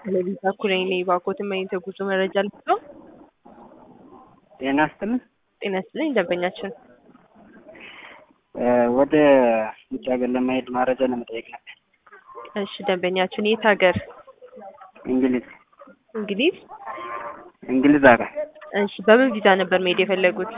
ከሌሊት እኩል ነኝ እባክዎትን ምን የተጉዞ መረጃ ልስጥዎ? ጤና ይስጥልኝ። ጤና ይስጥልኝ ደንበኛችን ወደ ውጭ ሀገር ለመሄድ መረጃ ለመጠየቅ ነበር። እሺ ደንበኛችን የት ሀገር? እንግሊዝ እንግሊዝ እንግሊዝ ሀገር እሺ በምን ቪዛ ነበር መሄድ የፈለጉት?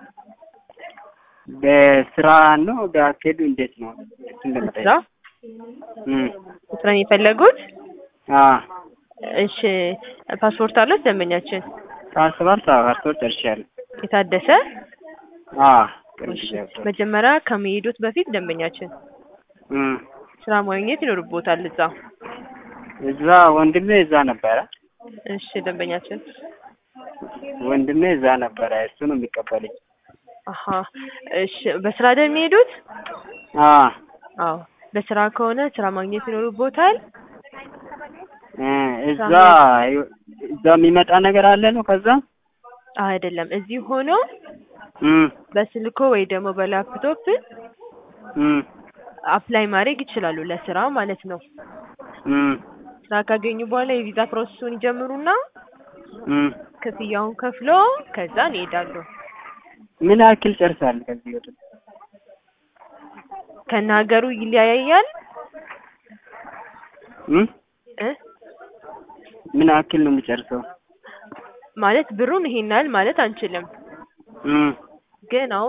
በስራ ነው በአካሄዱ እንዴት ነው? እሱን ስራ ለመጠየቅ እም ስራ ነው የፈለጉት? አ እሺ ፓስፖርት አለት ደንበኛችን? ፓስፖርት አዎ ፓስፖርት ጨርሻለሁ። የታደሰ? አ ቅርብ እሺ ጊዜ አውጥቼ መጀመሪያ ከመሄዶት በፊት ደንበኛችን እም ስራ ማግኘት ይኖርብዎታል እዛ። እዛ ወንድሜ እዛ ነበረ እሺ ደንበኛችን ወንድሜ እዛ ነበረ እሱ ነው የሚቀበለኝ። አሀ እሺ በስራ አይደል የሚሄዱት? አ አዎ በስራ ከሆነ ስራ ማግኘት ይኖርብዎታል። እ እዛ እዛ የሚመጣ ነገር አለ ነው ከዛ አይደለም እዚህ ሆኖ እም በስልኮ ወይ ደግሞ በላፕቶፕ እም አፕላይ ማድረግ ይችላሉ ለስራ ማለት ነው። እም ስራ ካገኙ በኋላ የቪዛ ፕሮሰሱን ይጀምሩና እም ክፍያውን ከፍሎ ከዛን ይሄዳሉ። ምን ያክል ጨርሳለሁ ከዚህ ወደ ከነ ሀገሩ ይለያያል እም እ ምን ያክል ነው የሚጨርሰው? ማለት ብሩን ይሄን ያህል ማለት አንችልም። እም ግን አሁን